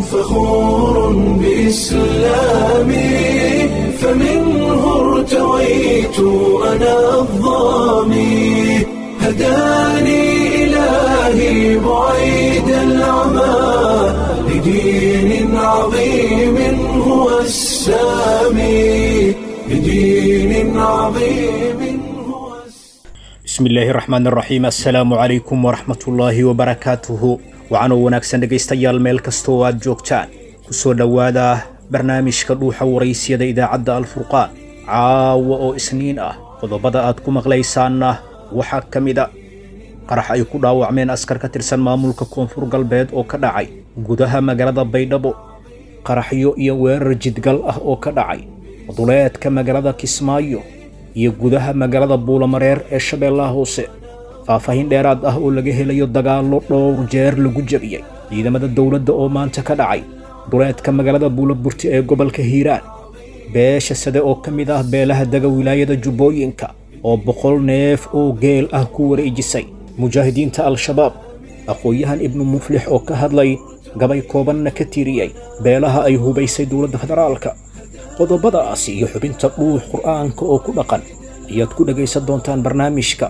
فخور بإسلامي فمنه ارتويت أنا الظامي هداني إلهي بعيد العمى لدين عظيم هو السامي لدين عظيم هو bismi illaahi raxmaan raxiim assalaamu calaykum waraxmatullaahi wabarakaatuhu waxaanoo wanaagsan dhegaystayaal meel kasta oo aad joogtaan ku soo dhowaada barnaamijka dhuuxa waraysiyada idaacadda alfurqaan caawa oo isniin ah qodobada aad ku maqlaysaanna waxaa ka mida qarax ay ku dhaawacmeen askar ka tirsan maamulka koonfur galbeed oo ka dhacay gudaha magaalada baydhabo qaraxyo iyo weerar jidgal ah oo ka dhacay duleedka magaalada kismaayo iyo gudaha magaalada buulamareer ee shabeellaha hoose faahfaahin dheeraad ah oo laga helayo dagaallo dhowr jeer lagu jebiyey ciidamada dowladda oo maanta ka dhacay duleedka magaalada buulaburti ee gobolka hiiraan beesha sade oo ka mid ah beelaha dega wilaayada jubbooyinka oo boqol neef oo geel ah ku wareejisay mujaahidiinta al-shabaab aqoon-yahan ibnu muflix oo ka hadlay gabay koobanna ka tiriyey beelaha ay hubaysay dowladda federaalka qodobadaasi iyo xubinta dhuux qur'aanka oo ku dhaqan ayaad ku dhegaysan doontaan barnaamijka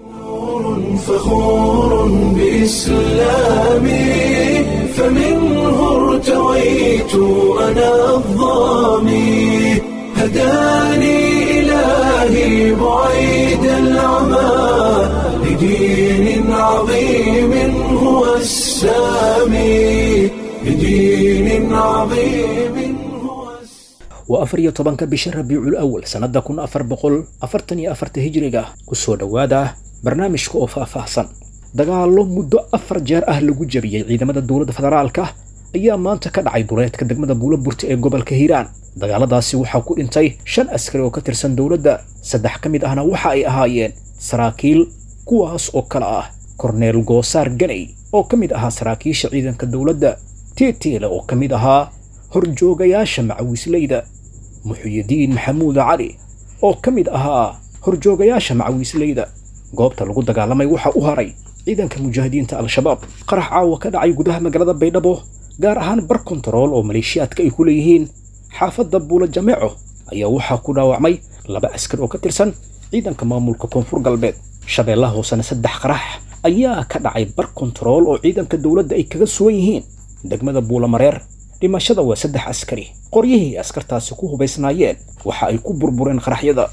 فخور بإسلامي فمنه ارتويت أنا الظامي هداني إلهي بعيد العمى لدين عظيم هو السامي لدين عظيم هو السامي waa afar iyo tobanka bisha rabiicul awal sannadda kun afar boqol afartan iyo afarta hijriga ku soo dhowaada barnaamijka oo faahfaahsan dagaallo muddo afar jeer ah lagu jebiyey ciidamada dowladda federaalka ayaa maanta ka dhacay duleedka degmada buulaburti ee gobolka hiiraan dagaaladaasi waxaa ku dhintay shan askari oo ka tirsan dowladda saddex ka mid ahna waxa ay ahaayeen saraakiil kuwaas oo kale ah korneel goosaar ganey oo ka mid ahaa saraakiisha ciidanka dowladda tiitiile oo ka mid ahaa horjoogayaasha macawiisleyda muxuyidiin maxamuud cali oo ka mid ahaa horjoogayaasha macawiisleyda goobta lagu dagaalamay waxaa u haray ciidanka mujaahidiinta al-shabaab qarax caawa ka dhacay gudaha magaalada baydhabo gaar ahaan bar kontarool oo maleeshiyaadka ay ku leeyihiin xaafadda buula jameeco ayaa waxaa ku dhaawacmay laba askar oo ka tirsan ciidanka maamulka koonfur galbeed shabeellaha hoosena saddex qarax ayaa ka dhacay bar kontarool oo ciidanka dowladda ay kaga sugan yihiin degmada buulamareer dhimashada waa saddex askari qoryihii askartaasi ku hubaysnaayeen waxa ay ku burbureen qaraxyada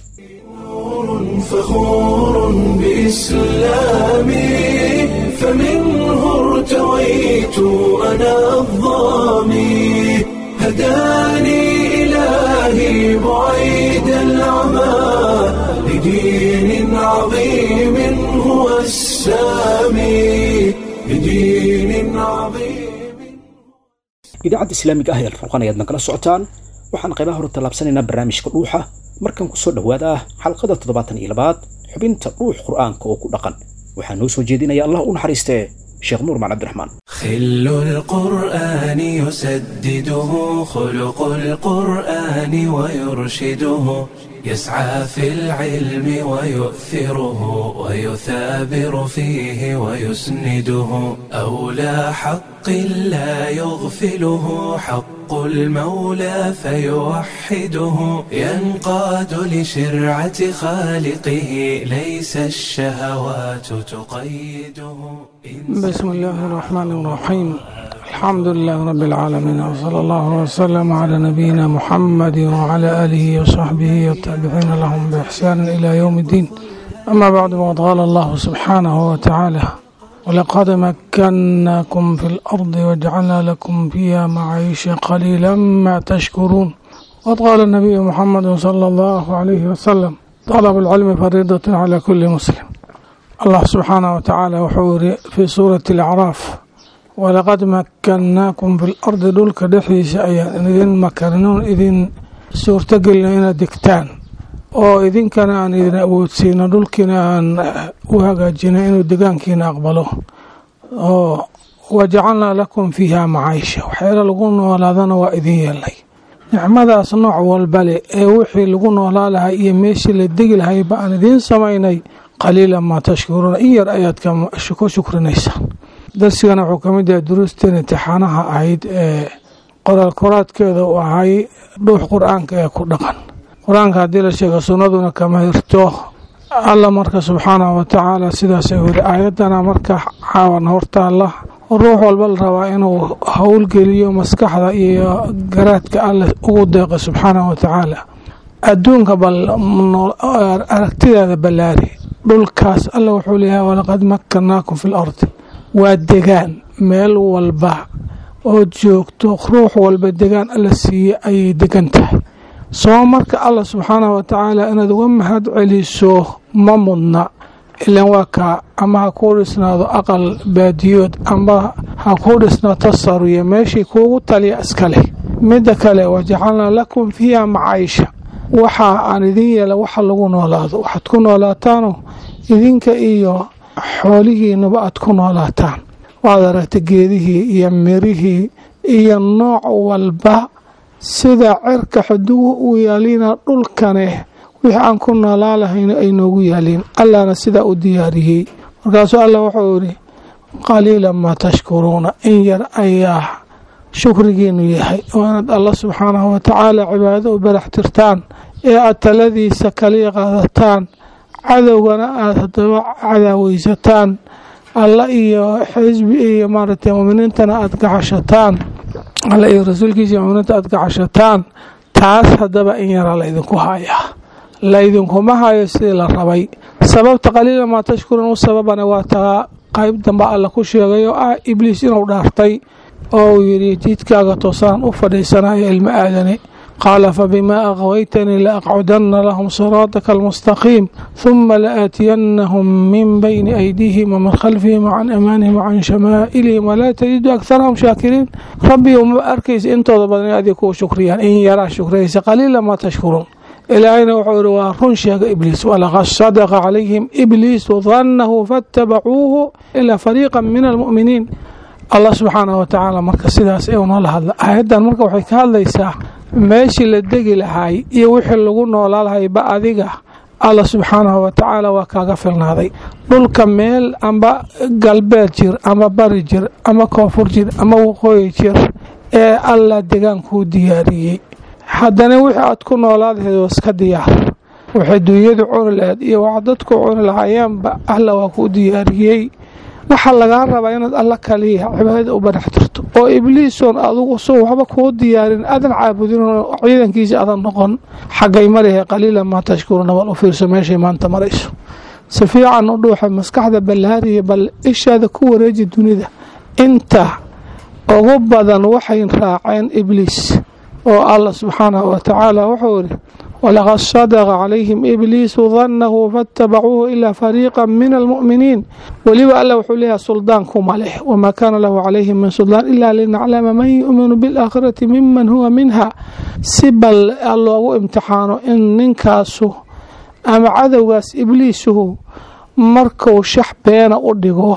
فخور بإسلامي فمنه ارتويت أنا الظامي هداني إلهي بعيد العمى لدين عظيم هو السامي لدين عظيم idaacadda islaamiga ah ee alfurqan ayaad nagala socotaan waxaan qaybaha hore tallaabsanaynaa barnaamijka dhuuxa markan ku soo dhowaada xalqada toddobaatan iyo labaad xubinta dhuux qur'aanka oo ku dhaqan waxaa noo soo jeedinaya allah u naxariistee sheekh nuur maal cabdiraxmaan خل القرآن يسدده خلق القرآن ويرشده يسعى في العلم ويؤثره ويثابر فيه ويسنده أولى حق لا يغفله حق المولى فيوحده ينقاد لشرعة خالقه ليس الشهوات تقيده بسم الله الرحمن الرحيم الحمد لله رب العالمين وصلى الله وسلم على نبينا محمد وعلى آله وصحبه والتابعين لهم بإحسان إلى يوم الدين أما بعد وقد قال الله سبحانه وتعالى ولقد مكناكم في الأرض وجعلنا لكم فيها معيش قليلا ما تشكرون وقد قال النبي محمد صلى الله عليه وسلم طلب العلم فريضة على كل مسلم الله سبحانه وتعالى وحور في سورة الأعراف ولقد مكناكم في الأرض dhulka dhexdiisa ayaan idin makarnoon idin suurtagelina inaad degtaan oo idinkana aan idin awoodsiino dhulkiina aan u hagaajina inuu degaankiina aqbalo oo wajacalnaa lakum fiiha macaisha waxyaala lagu noolaadana waa idin yeelnay nicmadaas nooc walbale ee wixii lagu noolaa lahay iyo meeshii la degi lahay ba aan idiin samaynay qaliila maa tashkuruuna in yar ayaad ku shukrinaysaa darsigana wuxuu ka mid yahay duruusteen imtixaanaha ahayd ee qoraal koraadkeeda u ahay dhuux qur-aanka ee ku dhaqan qur-aanka haddii la sheego sunnaduna kama hirto alla marka subxaanahu watacaala sidaasay weli aayaddana marka caawan hortaalla ruux walba la rabaa inuu howlgeliyo maskaxda iyo garaadka alle ugu deeqo subxaanahu watacaala adduunka bal aragtidaada ballaari dhulkaas alla wuxuu leeyahay walaqad makkannaakum fi lardi waa degaan meel walba ood joogto ruux walba degaan alla siiye ayay degan tahay soo marka allah subxaanahu watacaala inaad uga mahad celiso ma mudna ilan waa kaa ama ha kuu dhisnaado aqal baadiyood ama ha kuu dhisnaato saruya meeshii kuugu taliya iskaleh midda kale wajacalnaa lakum fiiha macaysha waxa aan idin yeela waxa lagu noolaado waxaad ku noolaataano idinka iyo xoolihiinuba aad ku noolaataan waad aragta geedihii iyo mirihii iyo nooc walba sida cirka xudugu u yaaliina dhulkane wixii aan ku noolaa lahayno ay noogu yaaliin allahna sidaa u diyaariyey markaasuu allah wuxuu yidhi qaliilan maa tashkuruuna in yar ayaa shukrigiinu yahay oo inaad allah subxaanahu watacaala cibaado u barax tirtaan ee aad taladiisa kaliya qaadataan cadowgana aada haddaba cadaaweysataan alla iyo xisbi iyo maaragtay muminiintana aada gacashataan alla iyo rasuulkiisa iyo muminiinta aada gacashataan taas haddaba in yaraa laydinku hayaa laydinkuma hayo sidii la rabay sababta qaliila maa tashkuruun u sababana waa taa qayb dambe alla ku sheegay oo ah ibliis inuu dhaartay oo uu yidhi jidkaaga toosaan u fadhiisanayo ilmo aadane qaala fabimaa aqwaytanii laaqcudana lahum siraataka almustaqiim huma laaatiyannahum min bayni aydiihim wamin khalfihim wacan amaanihim wacan shamaa'ilihim walaa tajidu akharahum shaakiriin rabbigu ma arkaysa intooda badan in adig kuu shukriyaan in yaraa shukriyaysa qaliila maa tashkuruun ilaahayna wuxuu yihi waa run sheega ibliis walaqad sadaqa calayhim ibliisu dannahu faatabacuuhu ilaa fariiqa min almu'miniin allah subxaanah watacaala marka sidaas ee unoola hadla aayaddan marka waxay ka hadlaysaa meeshii la degi lahaay iyo wixii lagu noolaa lahayba adiga allah subxaanahu watacaala waa kaaga filnaaday dhulka meel amba galbeed jir ama bari jir ama koonfur jir ama waqooyi jir ee allah degaankuu diyaariyey haddana wixii aad ku noolaadaheed waa iska diyaar waxay duunyadu cuni laheed iyo wax dadku cuni lahaayeenba alla waa kuu diyaariyey waxaa lagaa rabaa inaad alla kaliya cibaadada u banax tirto oo ibliisoon adugu soo waxba kuu diyaarin adan caabudin ciidankiisa adan noqon xaggay marihe qaliilan maa tashkuruuna bal u fiirso meeshay maanta marayso si fiican u dhuuxa maskaxda ballaariya bal ishaada ku wareeji dunida inta ugu badan waxay raaceen ibliis oo allah subxaanahu watacaala wuxuu yidhi walaqad sadaqa calayhim ibliisu dannahu faatabacuuhu ilaa fariiqa min almu'miniin weliba alla wuxuu leeyahay suldaan kuma leh wamaa kaana lahu calayhim min suldaan ilaa linaclama man yu'minu bilaakhirati miman huwa minha si bal loogu imtixaano in ninkaasu ama cadowgaas ibliisuhu markuu shax beena u dhigo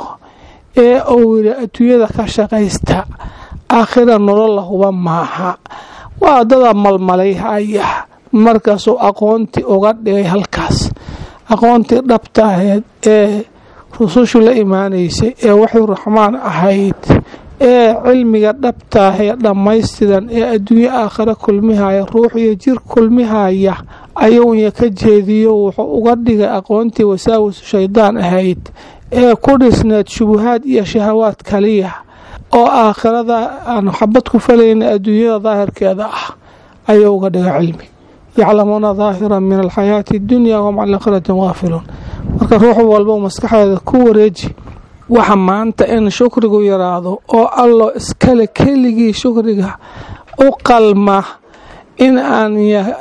ee uu yidhi adduunyada ka shaqaysta aakhira nolol lahuba maaha waa dada malmalay haya markaasuu aqoontii uga dhigay halkaas aqoontii dhabta ahayd ee rusushu la imaanaysay ee waxay raxmaan ahayd ee cilmiga dhabtaahee dhammaystiran ee adduunye aakhira kulmihaya ruux iyo jir kulmihaya ayuunya ka jeediyo wuxuu uga dhigay aqoontii wasaawisu shaydaan ahayd ee ku dhisneed shubuhaad iyo shahawaad kaliya oo aakhirada aan xabad ku falayna adduunyada daahirkeeda ah ayuu uga dhigay cilmi yaclamuuna daahira min alxayaati addunya wahum can aakhiratin waafiluun marka ruux walba maskaxdeeda ku wareeji waxa maanta in shukrigu yaraado oo allo iskale keligii shukriga u qalma in aan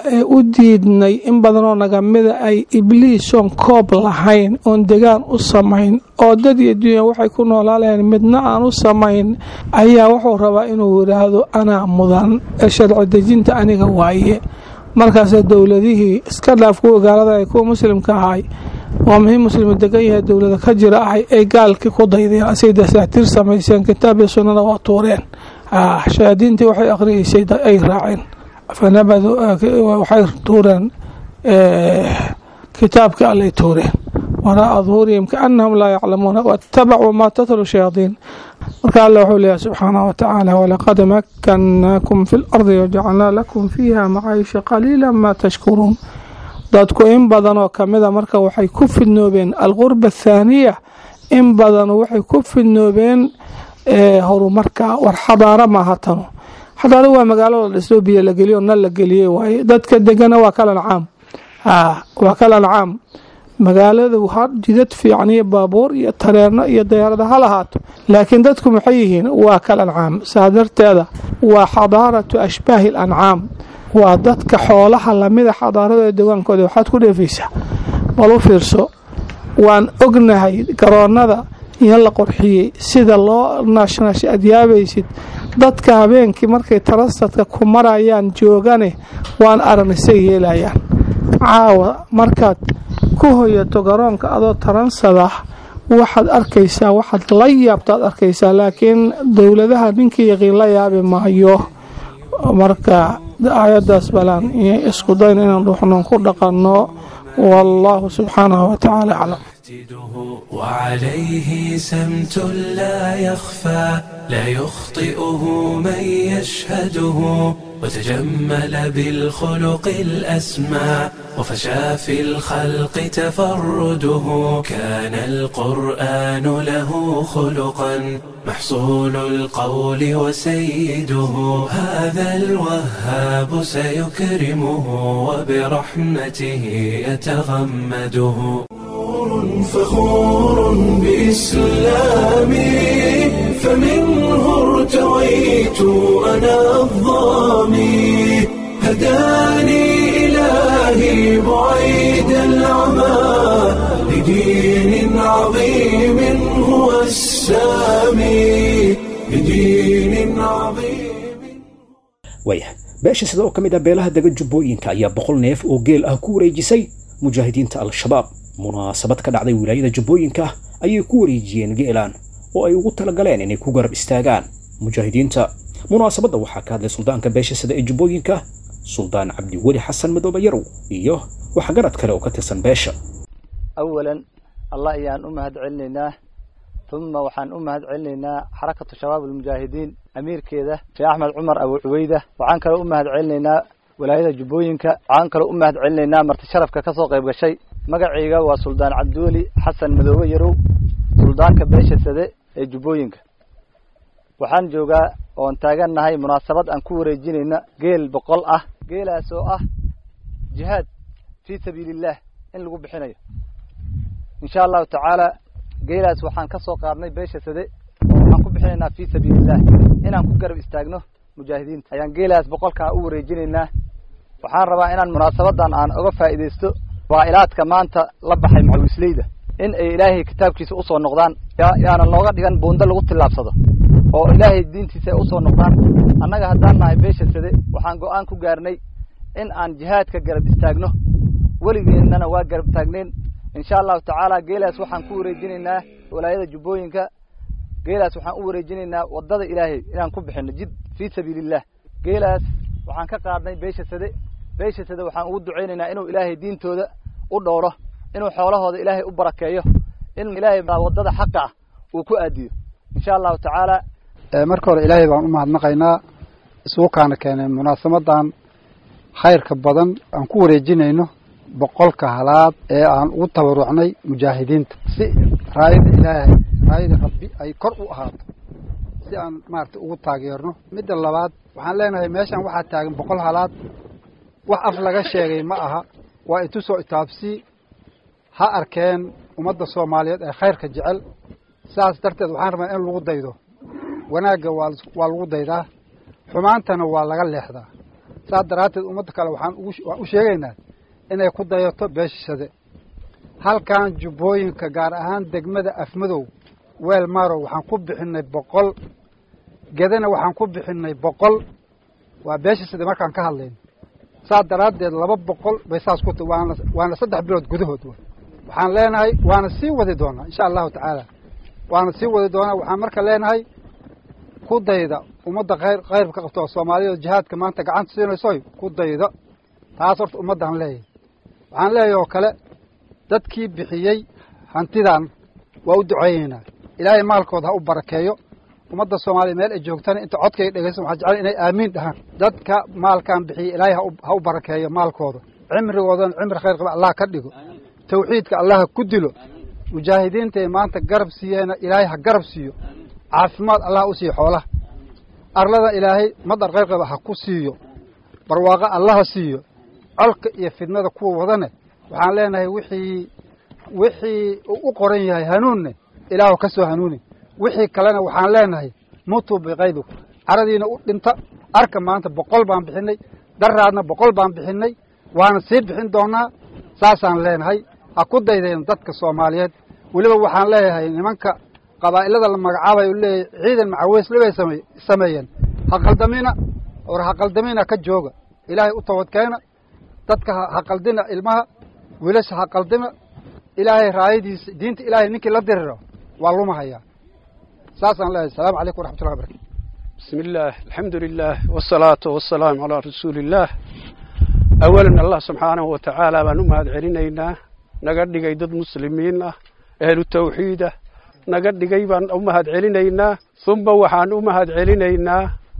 u diidnay in badanoo nagamida ay ibliisoon koob lahayn oon degaan u samayn oo dad iyo dunya waxay ku noolaa lahayn midna aan u samayn ayaa wuxuu rabaa inuu yidhaahdo anaa mudan ee sharci dejinta aniga waaye markaase dowladihii iska dhaaf kuwa gaalada ay kuwa muslimka ahay waa muhiim muslimu degan yahay dowlada ka jira ahay ay gaalkii ku daydeen asay dasaatiir samayseen kitaab iyo sunnada waa tuureen shayaadiintii waxay akhriyeysay ay raaceen fanabadu waxay tuureen kitaabkii allay tuureen waraa'a duhurihim kaannahum laa yaclamuuna waattabacuu maa tatlu shayaadiin marka alla wuxuu leeyahay subxaanahu watacaala walaqad makkannaakum fi lardi wajacalnaa lakum fiiha macaayisha qaliila maa tashkuruun dadku in badan oo kamida marka waxay ku fidnoobeen alqurba athaaniya in badan waxay ku fidnoobeen horumarka war xadaaro maaha tanu xadaaro waa magaalo la dhisoo biyo la geliyo nal la geliyey waaye dadka degana waa kal ancaam waa kal ancaam magaaladu ha jidad fiican iyo baabuur iyo tareerno iyo dayaarada ha lahaato laakiin dadku maxay yihiin waa kal ancaam saa darteeda waa xadaaratu ashbaahi alancaam waa dadka xoolaha lamida xadaarada degaankooda waxaad ku dheefaysaa bal u fiirso waan ognahay garoonnada in la qorxiyey sida loo naashnaashay aad yaabaysid dadka habeenkii markay tarasadka ku marayaan joogane waan aragnay yeelayaan caawa markaad ku hoyato garoonka adoo taransada waxaad arkaysaa waxaad la yaabtaad arkaysaa laakiin dowladaha ninkii yaqiin la yaabi maayo marka aayadaas balaan isku dayna inaan dhuuxnoon ku dhaqanno wallaahu subxaanahu watacaala aclam وعليه سمت لا يخفى لا يخطئه من يشهده وتجمل بالخلق الأسمى وفشى في الخلق تفرده كان القرآن له خلقا محصول القول وسيده هذا الوهاب سيكرمه وبرحمته يتغمده فخور بإسلامي فمنه ارتويت أنا الظامي هداني إلهي بعيد العمى لدين عظيم هو السامي لدين عظيم waayah beesha sida oo ka mid ah beelaha dega jubbooyinka ayaa boqol neef oo geel ah ku wareejisay mujaahidiinta al-shabaab munaasabad ka dhacday wilaayada jubbooyinka ayay ku wareejiyeen geelaan oo ay ugu talagaleen inay ku garab istaagaan mujaahidiinta munaasabadda waxaa ka hadlay suldaanka beesha sida ee jubbooyinka suldaan cabdiweli xasan madoobe yarow iyo waxgarad kale oo ka tirsan beesha awalan allah ayaan u mahad celinaynaa uma waxaan u mahad celinaynaa xarakatu shabaab almujaahidiin amiirkeeda sheekh axmed cumar abu cuweyda waxaan kaloo u mahad celinaynaa walaayada jubbooyinka waxaan kaloo u mahad celinaynaa marti sharafka ka soo qayb gashay magacayga waa suldaan cabdiweli xasan madoobe yarow suldaanka beesha sade ee jubbooyinka waxaan joogaa oon taagannahay munaasabad aan ku wareejinayna geel boqol ah geelaas oo ah jihaad fii sabiiliillah in lagu bixinayo insha allahu tacaala geelaas waxaan ka soo qaadnay beesha sade waxaan ku bixinaynaa fii sabiiliillah inaan ku garab istaagno mujaahidiinta ayaan geelaas boqolkaa u wareejinaynaa waxaan rabaa inaan munaasabadan aan oga faa'iidaysto waa'ilaadka maanta la baxay macawisleyda in ay ilaahay kitaabkiisa usoo noqdaan yaana looga dhigan buundo lagu tillaabsado oo ilaahay diintiisa ay usoo noqdaan annaga haddaan nahay beesha sade waxaan go-aan ku gaarnay in aan jihaadka garab istaagno weligeennana waa garab taagnayn insha allahu tacaala geelaas waxaan ku wareejinaynaa walaayada jubbooyinka geelaas waxaan u wareejinaynaa waddada ilaahay inaan ku bixino jid fii sabiiliillah geelaas waxaan ka qaadnay beesha sade beesha sade waxaan ugu ducaynaynaa inuu ilaahay diintooda u dhowro inuu xoolahooda ilaahay u barakeeyo in ilaahay waddada xaqa ah uu ku aadiyo insha allahu tacaala marka hore ilaahay baan u mahadnaqaynaa isugu kaana keenay munaasabadan khayrka badan aan ku wareejinayno boqolka halaad ee aan ugu tabarucnay mujaahidiinta si raayada ilaahay raayada rabbi ay kor u ahaato si aan maarata ugu taageerno midda labaad waxaan leenahay meeshan waxaa taagan boqol halaad wax af laga sheegay ma aha waa itusoo itaabsii ha arkeen ummadda soomaaliyeed ee khayrka jecel saas darteed waxaan rabaa in lagu daydo wanaagga waa waa lagu daydaa xumaantana waa laga leexdaa saas daraadteed ummadda kale waxaan uguwaan u sheegaynaa inay ku dayato beeshashade halkan jubbooyinka gaar ahaan degmada afmadow weel marow waxaan ku bixinay boqol gedana waxaan ku bixinay boqol waa beeshashade markaan ka hadlayno saas daraaddeed laba boqol bay saas ku ta waana waana saddex bilood gudahood w waxaan leenahay waana sii wadi doonaa insha allahu tacaala waana sii wadi doonaa waxaan marka leenahay ku dayda ummadda khayr khayrka ka qabto oo soomaalida jihaadka maanta gacanta siinaysoy ku dayda taas horta ummaddaan leeyahay waxaan leeyahay oo kale dadkii bixiyey hantidan waa u duceeyeynaa ilaahay maalkooda ha u barakeeyo ummadda soomaaliya meel ay joogtana inta codkayga dhegaysan waxaa jecel inay aamiin dhahaan dadka maalkan bixiya ilaahay ha u barakeeyo maalkooda cimrigoodana cimri khayr qaba allah ka dhigo tawxiidka allah ha ku dilo mujaahidiintay maanta garab siiyeena ilaahay ha garab siiyo caafimaad allah u siiyo xoolaha arlada ilaahay madar khayr qaba ha ku siiyo barwaaqo allah ha siiyo colka iyo fidnada kuwa wadane waxaan leenahay wixii wixii uu u qoran yahay hanuunne ilaahu ka soo hanuuni wixii kalena waxaan leenahay mutuu biqaydiku caradiina u dhinta arka maanta boqol baan bixinay daraadna boqol baan bixinay waana sii bixin doonaa saasaan leenahay ha ku daydeen dadka soomaaliyeed weliba waxaan leeyahay nimanka qabaa'ilada la magacaabayo u leeyahay ciidan macaweysle bay same sameeyeen ha qaldamina or ha qaldamina ka jooga ilaahay u tabadkeena dadka ha qaldina ilmaha wiilasha ha qaldina ilaahay raayadiisa diinta ilaahay ninkii la diriro waa lumahayaa saasaan leeyahay asalaamu calaykum waraxmatullahi barakatu بسم الله الحمد لله والصلاة والسلام على رسول الله أولا الله سبحانه وتعالى بان أمهد علينا نقد قيدد مسلمين أهل التوحيد نقد قيبان أمهد علينا ثم وحان أمهد علينا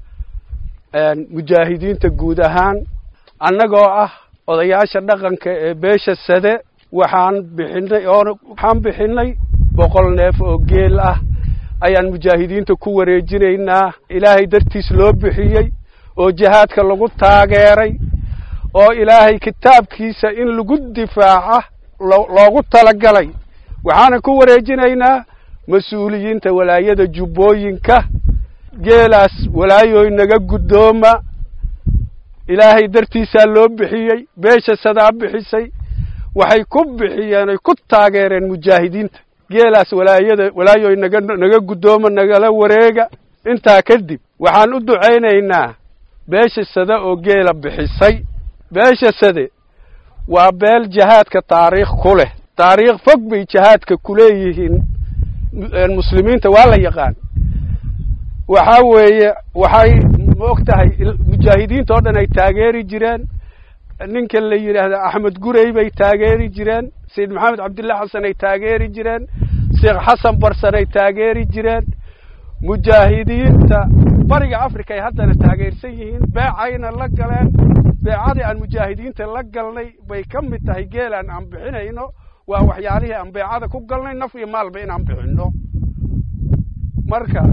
مجاهدين تقودهان annagoo ah odayaasha dhaqanka ee beesha sade waxaan bixinay oo waxaan bixinay boqol neef oo geel ah ayaan mujaahidiinta ku wareejinaynaa ilaahay dartiis loo bixiyey oo jihaadka lagu taageeray oo ilaahay kitaabkiisa in lagu difaaca loogu talagalay waxaanan ku wareejinaynaa mas-uuliyiinta walaayada jubbooyinka geelaas walaayooy naga guddooma ilaahay dartiisaa loo bixiyey beesha sadaa bixisay waxay ku bixiyeen oy ku taageereen mujaahidiinta geelaas walaayada walaayoy naga naga guddooma nagala wareega intaa kadib waxaan u ducaynaynaa beesha sade oo geela bixisay beesha sade waa beel jihaadka taariikh ku leh taariikh fog bay jihaadka ku leeyihiin muslimiinta waa la yaqaan waxaa weeye waxay ma og tahay mujaahidiinta oo dhan ay taageeri jireen ninka la yidhaahda axmed gurey bay taageeri jireen sayid maxamed cabdillah xasan ay taageeri jireen sheekh xasan barsan ay taageeri jireen mujaahidiinta bariga africa ay haddana taageersan yihiin beecayna la galeen beecadii aan mujaahidiinta la galnay bay ka mid tahay geelaan aan bixinayno waa waxyaalihii aan beecada ku galnay naf iyo maalba inaan bixinno marka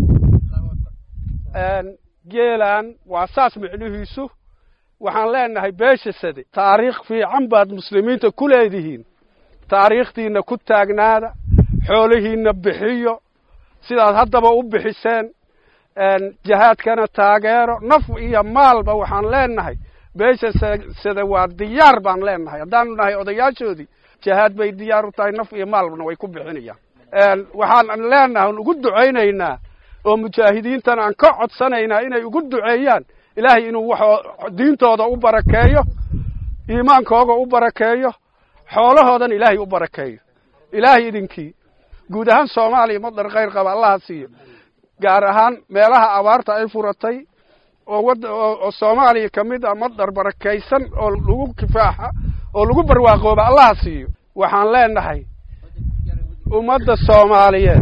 geelaan waa saas micnihiisu waxaan leenahay beesha sade taariikh fiican baad muslimiinta ku leedihiin taariikhdiinna ku taagnaada xoolihiinna bixiyo sidaad haddaba u bixiseen jihaadkana taageero naf iyo maalba waxaan leenahay beesha sade waa diyaar baan leenahay haddaanu nahay odayaashoodii jihaad bay diyaar u tahay naf iyo maalbana way ku bixinayaan waxaan leenahay ugu ducaynaynaa oo mujaahidiintan aan ka codsanaynaa inay ugu duceeyaan ilaahay inuu wax diintooda u barakeeyo iimaankooga u barakeeyo xoolahoodan ilaahay u barakeeyo ilaahay idinkii guud ahaan soomaaliya madar khayr qaba allaha siiyo gaar ahaan meelaha abaarta ay furatay oo wad oo soomaaliya ka mid ah madar barakaysan oo lagu kifaaxa oo lagu barwaaqooba allaha siiyo waxaan leenahay ummadda soomaaliyeed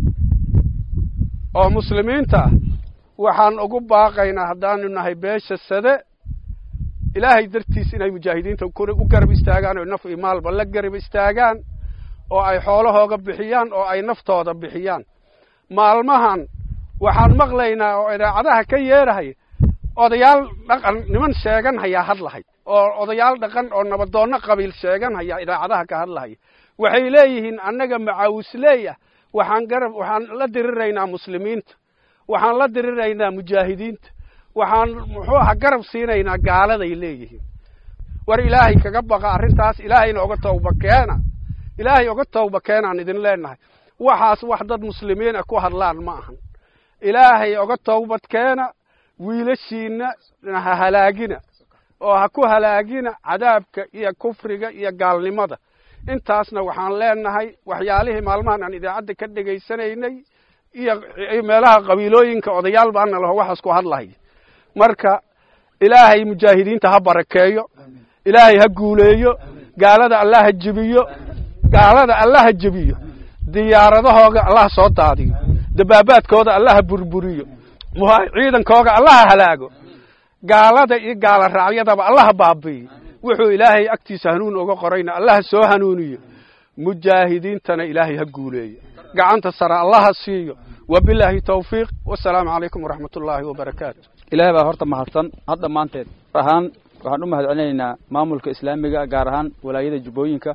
oo muslimiinta ah waxaan ugu baaqaynaa haddaanu nahay beesha sade ilaahay dartiis inay mujaahidiinta u garab istaagaan oo naf iyo maalba la garab istaagaan oo ay xoolahooga bixiyaan oo ay naftooda bixiyaan maalmahan waxaan maqlaynaa oo idaacadaha ka yeerahay odayaal dhaqan niman sheegan hayaa hadlahay oo odayaal dhaqan oo nabadoonno qabiil sheegan hayaa idaacadaha ka hadlahaya waxay leeyihiin annaga macawisleeyah waxaan garab waxaan la diriraynaa muslimiinta waxaan la diriraynaa mujaahidiinta waxaan muxuu aha garab siinaynaa gaaladay leeyihiin war ilaahay kaga baqa arrintaas ilaahayna oga tawba keena ilaahay oga tawba keenaan idin leenahay waxaas wax dad muslimiin ah ku hadlaan ma ahan ilaahay oga tawbad keena wiilashiinna ha halaagina oo ha ku halaagina cadaabka iyo kufriga iyo gaalnimada intaasna waxaan leenahay waxyaalihii maalmahan aan idaacadda ka dhegaysanaynay iyo meelaha qabiilooyinka odayaal baana laho waxaas ku hadlahay marka ilaahay mujaahidiinta ha barakeeyo ilaahay ha guuleeyo gaalada alla ha jebiyo gaalada alla ha jebiyo diyaaradahooga allah soo daadiyo dabaabaadkooda allaha burburiyo muha ciidankooga allaha halaago gaalada iyo gaala raacyadaba allaha baabi'iyo wuxuu ilaahay agtiisa hanuun uga qorayna allaha soo hanuuniyo mujaahidiintana ilaahay ha guuleeyo gacanta sare allaha siiyo wabilaahi tawfiiq wasalaamu calaykum waraxmat ullaahi wabarakaatu ilaahay baa horta mahadsan had dhammaanteed ahaan waxaan u mahad celinaynaa maamulka islaamiga gaar ahaan walaayada jubbooyinka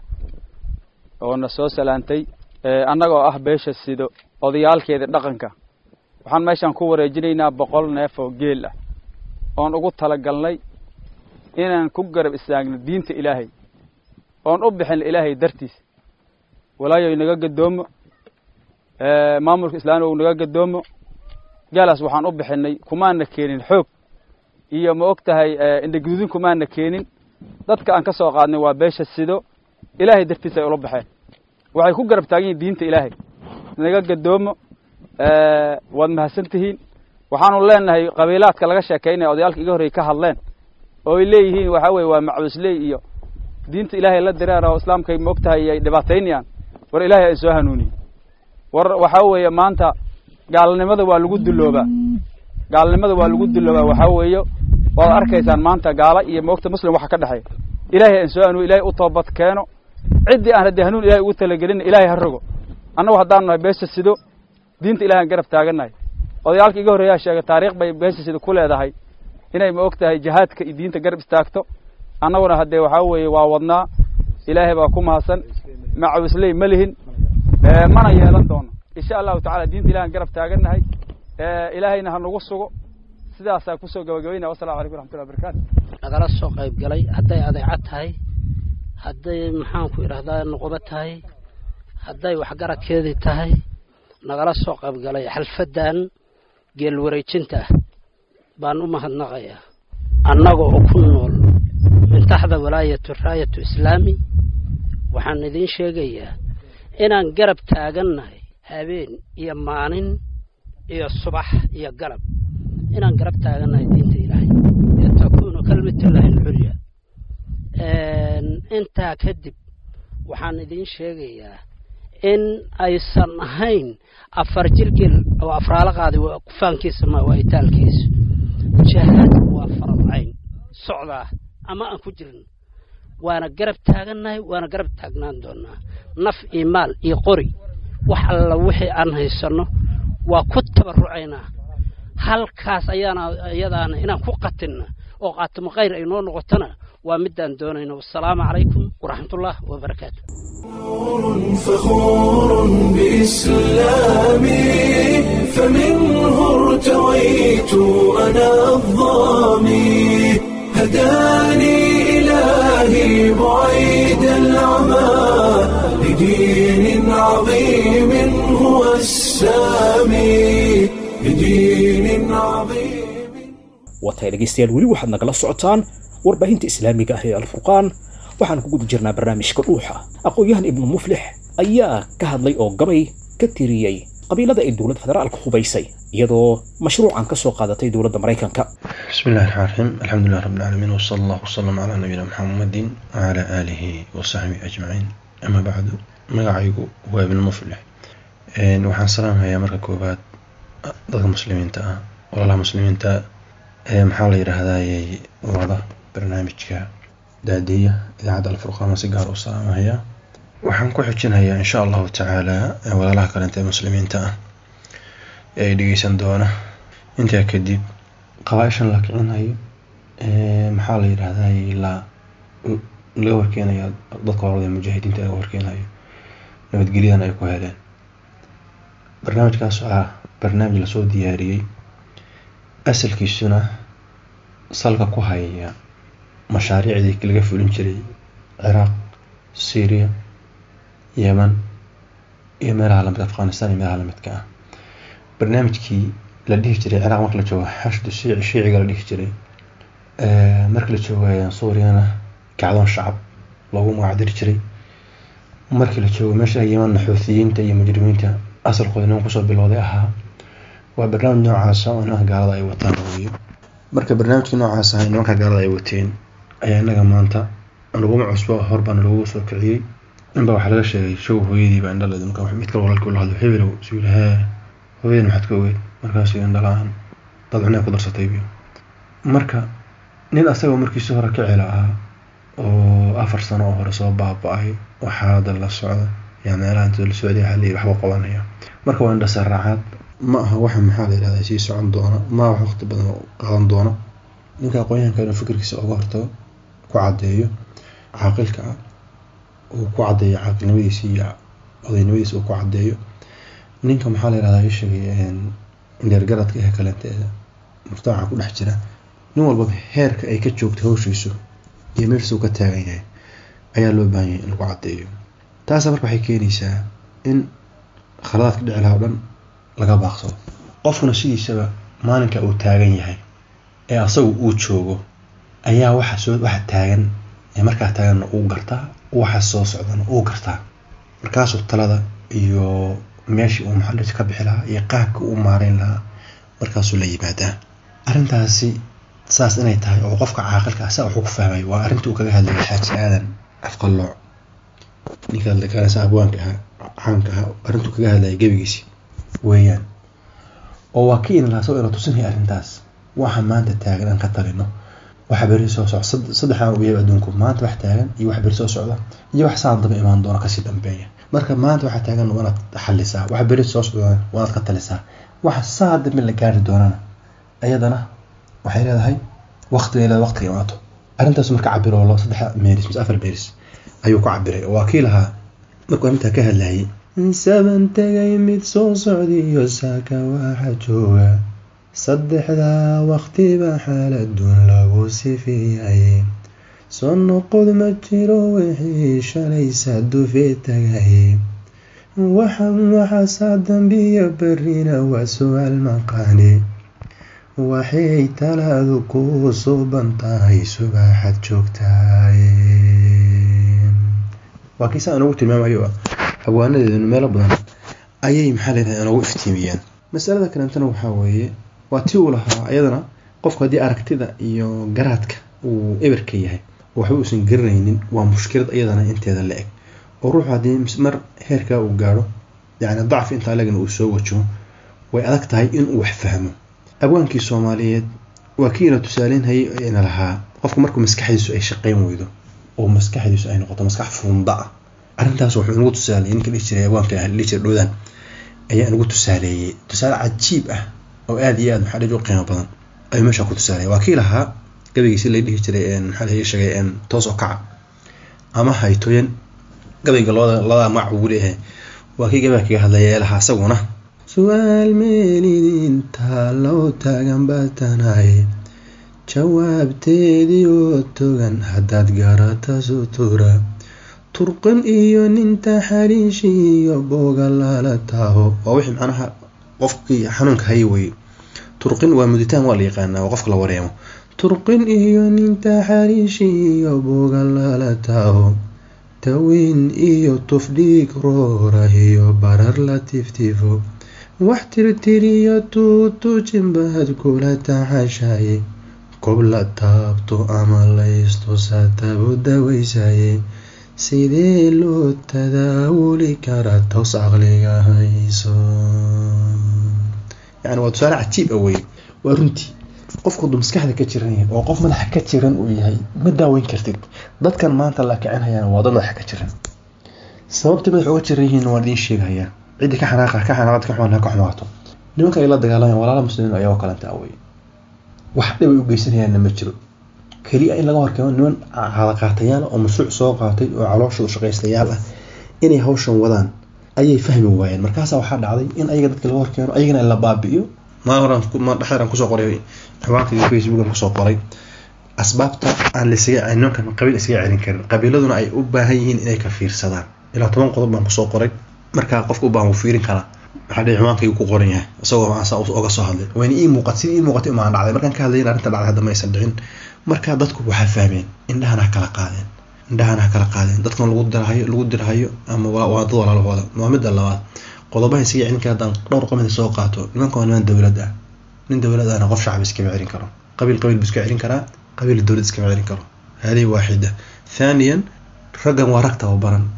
oo na soo salaantay annagoo ah beesha sido odayaalkeeda dhaqanka waxaan meeshaan ku wareejinaynaa boqol neef oo geel ah oon ugu talagalnay inaan ku garab istaagno diinta ilaahay oon u bixin ilaahay dartiis walaayo naga gadoomo maamulka islaamiga naga gadoomo gaalaas waxaan u bixinay kumaana keenin xoog iyo ma og tahay indhaguudin kumaana keenin dadka aan ka soo qaadnay waa beesha sido ilaahay dartiis ay ula baxeen waxay ku garab taagan yihin diinta ilaahay naga gadoomo waad mahadsan tihiin waxaanu leenahay qabiilaadka laga sheekaynaya odayaalka iga horrey ka hadleen oo ay leeyihiin waxaa weye waa macbusley iyo diinta ilaahay la direera oo islaamkay ma og tahay ay dhibaataynayaan war ilaahay ay soo hanuuniye war waxaa weeye maanta gaalnimada waa lagu duloobaa gaalnimada waa lagu duloobaa waxaa weeye waad arkaysaan maanta gaala iyo moogta muslim waxa ka dhexeeya ilaahay aan soo hanuun ilahay u toobad keeno ciddii aan haddii hanuun ilahay ugu talagelin ilaahay ha rogo annagu haddaanu nahay beesha sido diinta ilahay aan garab taagannahay odayaalka iga horreeyaa sheegay taariikh bay beesha sido ku leedahay inay ma og tahay jihaadka iyo diinta garab istaagto annaguna haddee waxaa weeye waa wadnaa ilaahay baa ku mahadsan macawisley ma lihin mana yeelan doono insha allahu tacala diinta ilahi aan garab taagannahay ilaahayna ha nagu sugo sidaasaa kusoo gabagabaynaya wasalamu calaykum raxmatullahi barakatu nagala soo qayb galay hadday adeecad tahay hadday maxaanku idhahdaa nuqubo tahay hadday waxgaradkeedii tahay nagala soo qayb galay xalfaddan geel wareejinta ah baan u mahadnaqayaa annaga oo ku nool min taxda walaayatu raayatu islaami waxaan idiin sheegayaa inaan garab taagannahay habeen iyo maalin iyo subax iyo galab inaan garab taagannahay diinta ilaahay litakuunu kalmatullaahi alculya intaa kadib waxaan idiin sheegayaa in aysan ahayn afar jirgel oo afraalo qaaday kufaankiisa ma waa itaalkiisu jihaadku waa faradcayn socdaa ama aan ku jirin waana garab taagannahay waana garab taagnaan doonaa naf iyo maal iyo qori wax alla wixii aan haysanno waa ku tabarucaynaa halkaas ayaana iyadaana inaan ku qatinna oo qaatimo khayr ay noo noqotona waa midaan doonayno wasalaamu calaykum waraxmatullah wabarakaatu فخور بإسلامي فمنه ارتويت أنا الظامي هداني إلهي بعيد العمى لدين عظيم هو السامي لدين عظيم waatahay dhegaystayaal weli waxaad nagala socotaan warbaahinta islaamiga ah ee alfurqaan waxaan ku guda jirnaa barnaamijka dhuuxa aqoon-yahan ibnu muflix ayaa ka hadlay oo gabay ka tiriyey qabiilada ay dowladda federaalka hubaysay iyadoo mashruucan ka soo qaadatay dowladda maraykanka بسم الله الرحمن الرحيم الحمد لله رب العالمين وصلى الله وسلم على نبينا محمد وعلى آله وصحبه أجمعين أما بعد magacaygu waa ibn muflix waxaan salaamhayaa marka koobaad dadka muslimiinta ah walaalaha muslimiinta ee maxaa la yidhaahdaayey wada barnaamijka daadiya idaacadda alfurqaan si gaar u salaamahayaa waxaan ku xijinayaa insha allahu tacaala walaalaha kalenta ee muslimiinta ah ee ay dhegeysan doona intaa kadib qabaaishan la kicinayo maxaa la yidhaahdaayey la laga warkeenaya dadka horada mujaahidiinta laga warkeenayo nabadgelyadan ay ku heleen barnaamijkaas ah barnaamij lasoo diyaariyey asalkiisuna salka ku haya mashaariicdii laga fulin jiray ciraaq syria yeman iyo meelaha lamid afghanistan iyo meelaha lamidka ah barnaamijkii la dhihi jiray ciraaq marka la joogo xashdu shiici shiiciga la dhihi jiray marka la joogo suuriyana kacdoon shacab loogu magacdiri jiray markii la joogo meesha yemanna xuuthiyiinta iyo mujrimiinta asalkooda niman kusoo bilowday ahaa waa barnaamij noocaasa oo nimanka gaalada ay wataan weeye marka barnaamijkii noocaas ahay nimanka gaalada ay wateen ayaa innaga maanta naguma cusbo horbaa nalagu soo kiciyey ninbaa waxaa laga sheegay show hooyadiiba indhaled marka mid kale walaalkii ula hadlo hebelow suu yidhi hee hooyadan maxaad ka ogeyd markaasuu indhala-aan dad cunay ku darsatay biyo marka nin asagoo markiisi hore ka cela ahaa oo afar sano oo hore soo baaba-ay waxaa hadda la socda yaa meelaha inta la socday waxaa leeyahy waxba qabanaya marka waa indha saraacaad ma aha waxa maxaa la yidhahdaa sii socon doona ma aha waqti badan qaadan doona ninka aqoonyahanka inuu fikirkiisa uga hortago ku caddeeyo caaqilka ah uu ku caddeeyo caaqilnimadiisa iyo odaynimadiisa uu ku caddeeyo ninka maxaa la yidhahdaa ii sheegay dheergaradka ee kalenteeda mujtamaca ku dhex jira nin walbaba heerka ay ka joogto hawshiisu iyo meeshiisa uu ka taagan yahay ayaa loo baahan yahay in lagu caddeeyo taasa marka waxay keenaysaa in khaladaadka dhici laha o dhan laga baaqsado qofkuna sidiisaba maalinka uu taagan yahay ee asagu uu joogo ayaa waxa soo waxa taagan ee markaa taaganna uu gartaa waxa soo socdana uu gartaa markaasuu talada iyo meeshii uu maxallis ka bixi lahaa iyo qaabka uu maareyn lahaa markaasuu la yimaadaa arrintaasi saas inay tahay oo qofka caaqilka ah saa wuxuu ku fahmay waa arrintii uu kaga hadlayay xaaji aadan afqallooc ninka lakaasa abwaanka ahaa caanka ahaa arrintuu kaga hadlayay gebigiisi weeyaan oo waa ka in laasoo ina tusinaya arrintaas waxa maanta taagan aan ka talino waxa beri soo socda saddexdan u yahay adduunku maanta wax taagan iyo wax beri soo socda iyo wax saan daba imaan doona kasii dambeeya marka maanta waxa taagan waanaad xalisaa waxa beri soo socda waanaad ka talisaa waxa saa dambe la gaari doonana ayadana waxay leedahay waqti leedahay waqtiga imaato arrintaas marka cabiro lo saddex meeris mise afar meeris ayuu ku cabiray oo waa kii lahaa markuu arrintaa ka hadlayay saban tegay mid soo socdiyo saaka waxa jooga saddexdaa waqtiba xaaladun lagu sifiyay soo noqod ma jiro wixii shalaysa dufee tagay waxan waxaasaa dambiya berrina waa su-aal maqaani waxay talaadu ku suuban tahay subaxad joogtaay waa kiisa aan ugu tilmaamayo abwaanadeedunu meelo badan ayay maxaa layidhahda noogu iftiimiyeen masalada kalentana waxaa weeye waa ti uu lahaa ayadana qofku haddii aragtida iyo garaadka uu eberka yahay oo waxba uusan garanaynin waa mushkilad iyadana inteeda la eg oo ruuxu haddii mar heerkaa uu gaadho yacni dacfi intaa lagana uu soo wajaho way adag tahay inuu wax fahmo abwaankii soomaaliyeed waa kiina tusaaleynhayay na lahaa qofku markuu maskaxdiisu ay shaqayn weydo oo maskaxdiisu ay noqoto maskax fuunda ah arrintaas wuxuu nagu tusaaleeyey ninka dhihi jiray abwaanka ah dhihi jiray dhowdaan ayaa nagu tusaaleeyey tusaale cajiib ah oo aada iyo aad maxaa dhihi u qiimo badan ayuu meesha ku tusaaleeyay waa kii lahaa gabaygiisi la dhihi jiray maxaa la sheegay toos oo kaca ama haytooyan gabayga labada labada magac ugu leeyahay waa kii gabayga kaga hadlaya ee lahaa isaguna su-aal meelidinta loo taagan baatanahay jawaabteedii oo togan haddaad garata sutura turqin iyo ninta xariishi iyo booga lala taaho waa wixii macnaha qofkii xanuunka haya weye turqin waa muditaan waa la yaqaanaa waa qofka la wareemo turqin iyo ninta xariishi iyo booga lala taaho tawiin iyo tufdhiig roora iyo barar la tiftifo wax tirtiriyo tuutujinbaad kula taxashaye kob la taabto ama laystusaatabu dawaysaye sidee loo tadaawuli karaa toos caqliga hayso yani waa tusaale cajiib ah weye waa runtii qofku hadduu maskaxda ka jiran yahay oo qof madaxa ka jiran uu yahay ma daaweyn kartid dadkan maanta la kicinhayaan waa dad madaxa ka jiran sababtii madax uga jiran yihiin waan idiin sheegayaa ciddii ka xanaaqa ka xanaaqad ka xumaan ha ka xumaato nimanka ay la dagaalamayaan walaala muslimiin ayagoo kalenta awey wax dhib ay u geysanayaanna ma jiro keliya in laga horkeeno niman cadaqaatayaal oo mashruuc soo qaatay oo calooshooda shaqaystayaal ah inay hawshan wadaan ayay fahmi waayeen markaasaa waxaa dhacday in ayaga dadka laga horkeeno ayagana la baabi'iyo maalin horan dhexdeeran kusoo qoray xabaanka facebookan kusoo qoray asbaabta aan lasaga nimankan qabiil isaga celin karin qabiiladuna ay u baahan yihiin inay ka fiirsadaan ilaa toban qodob baan kusoo qoray markaa qofka u baahan wuu fiirin karaa waxaa dhici xumaankaygu ku qoran yahay isagoo aan saa oga soo hadlay wayna ii muuqat sidii ii muuqatay umaan dhacday markaan ka hadlayin arrinta dhacday hadda ma aysan dhicin marka dadku waxaa fahmeen indhahana ha kala qaadeen indhahana ha kala qaadeen dadkan lagu dirhayo lagu dirhayo ama waa dad walaalahooda waa midda labaad qodobaha isaga celin kara haddaan dhowr qomida soo qaato nimanka waa niman dowlad ah nin dowlad ahna qof shacbi iskama celin karo qabiil qabiil buu iska celin karaa qabiil dowlad iskama celin karo hadihi waaxida thaniyan raggan waa rag tababaran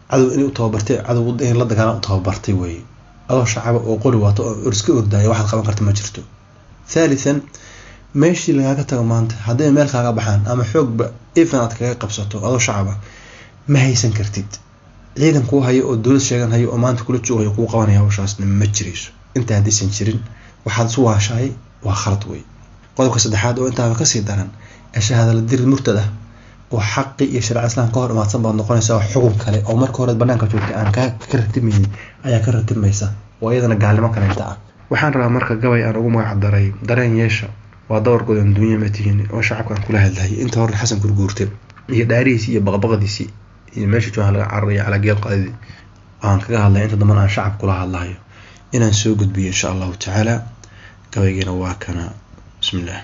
cadow inay u tababartay cadow in la dagaalan u tababartay weeye adoo shacaba oo qori waato oo iska ordaya waxaad qaban karta ma jirto thalithan meeshii lagaaga tago maanta hadday meel kaaga baxaan ama xoogba even aad kaga qabsato adoo shacaba ma haysan kartid ciidan kuu hayo oo dowlad sheegan hayo oo maanta kula joogayo kuu qabanaya hawshaasna ma jirayso inta haddaysan jirin waxaad isu waashahay waa khalad wey qodobka saddexaad oo intaaba kasii daran shahaadala dirid murtad ah oo xaqi iyo sharci islam ka hor imaadsan baad noqonaysaa xukun kale oo marka hore banaanka joogtay aan ka ratimaynin ayaa ka ratimaysa oo iyadana gaalnimo kaleynta ah waxaan rabaa marka gabay aan ugu magac daray dareen yeesha waa dawarkoodan dunya ma tihiin oo shacabkaan kula hadlayay inta hore xasan gurguurte iyo dhaarihiisii iyo baqbaqdiisii iyo meesha joogan laga cararayo calaa geel qaadidii aan kaga hadlay inta dambana aan shacab kula hadlayo inaan soo gudbiyo insha allahu tacaala gabaygiina waa kana bismillah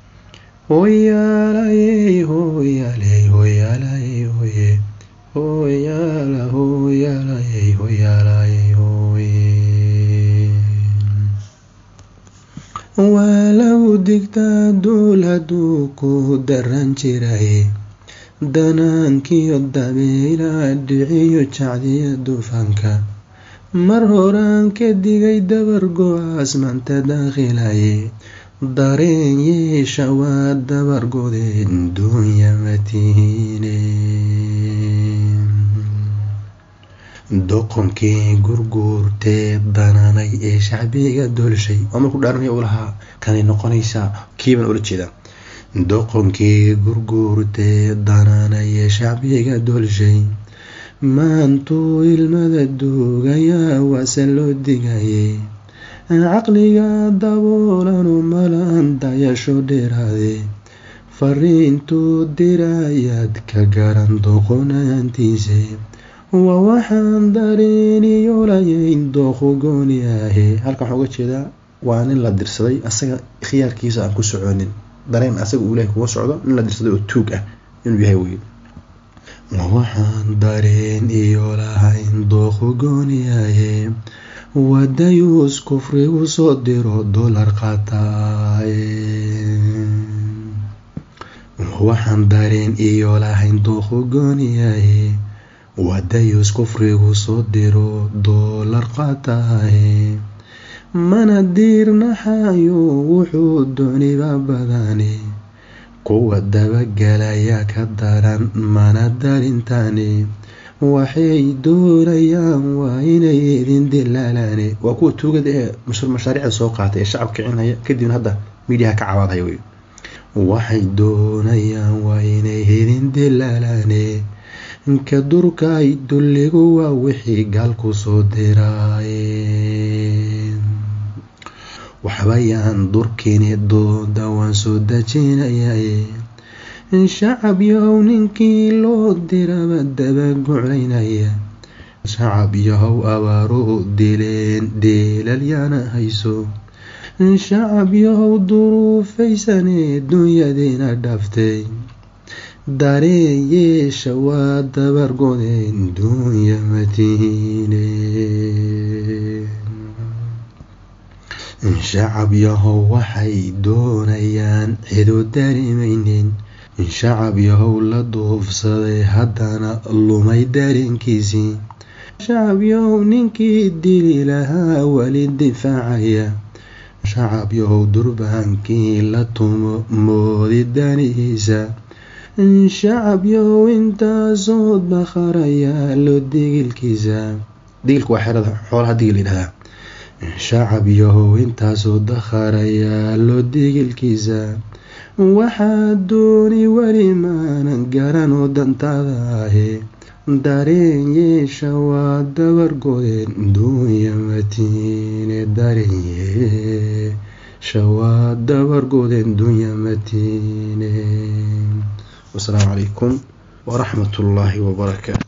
hoyaalay hoyaalay hoyaalay hoye hoyaala hoyaalay hoyaalay hoye waa lagu digtaa duul hadduu ku daran jiray danaankiyo dabeylaa dhiciyo jacdiya dufanka mar horaan ka digay dabar go-aas manta daakhilaye dareen yeesha waa dabar godeen duunya matiine doqonkii gurguurtee dananay ee shacbiga dolshay oo markuu dhaaranaya u lahaa kanay noqonaysaa kiibaan ula jeedaa doqonkii gurguurtee dananay ee shacbiga dolshay maantuu ilmada duugayaa waase loo digayay caqliga daboolanu malaan dayasho dheeraade fariintuu dirayaad ka garan doqonaantiise waa waxaan dareeniyoolayayn dooqu gooni ahe halkan waxaa uga jeedaa waa nin la dirsaday asaga khiyaarkiisa aan ku soconin dareen asaga uu ilahay kuga socdo nin la dirsaday oo tuug ah inuu yahay wey waa waxaan dareen iyo lahayn dooqu gooni ahe wadayuus kufrigu soo diro dolar qaataaye waxaan dareen iyo lahayn dooqu gooni ahe wadayuus kufrigu soo diro doolar qaataaye mana diirnaxayo wuxuu dooniba badane kuwa dabagelaya ka daran mana darintane waxay doonayaan waa inay idin dilaalane waa kuwa tuugada ee mashaariicda soo qaatay ee shacab kicinaya kadibna hadda miidiyaha ka cawaadaya wey waxay doonayaan waa inay idin dilaalane ka durkay dulligu waa wixii gaalku soo diraaye waxbayaan durkini dooda waan soo dajinayaye shacab yahow ninkii loo diraba dabaguclaynaya shacab yahow abaaruu dileen deelalyaana hayso shacab yahow duruufaysanee dunyadiina dhaftay dareen yeesha waa dabargodeen dunya matiine shacab yahow waxay doonayaan cidu dareemaynin shacab yahow la duufsaday haddana lumay dareenkiisii shacab yahow ninkii dili lahaa weli difaacaya shacab yahow durbaankii la tumo moodi danihiisa shacab yahow intaasoo dakharaya lo digilkiisa digilka waa xerada xoolaha digil yidhahdaa shacab yahow intaasoo dakharayaa lo digilkiisa waxaa dooni weli maanan garanoo dantaada ahe dareen yeesha waa dabargodeen duunya matiine dareen yeesha waa dabargodeen duunya matiine wasalaamu calaykum waraxmat ullaahi wabarakaatu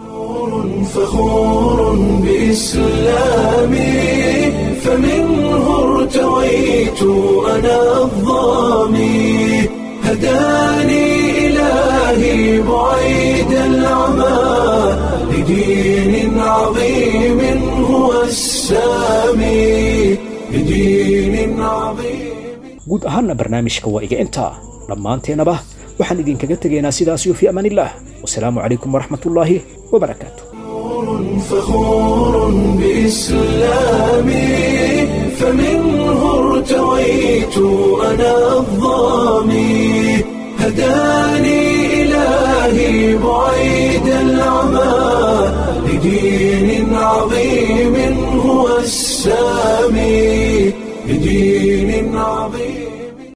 فخور بإسلامي فمنه ارتويت أنا الظامي هداني إلهي بعيد العمى لدين عظيم هو السامي لدين عظيم guud ahaanna barnaamijka waa iga intaa dhammaanteennaba waxaan idinkaga tegaynaa sidaas iyo fi amaan illah wasalaamu calaykum waraxmat ullaahi wabarakaatu فخور بإسلامي فمنه ارتويت أنا الظامي هداني إلهي بعيد العمى لدين عظيم هو السامي لدين عظيم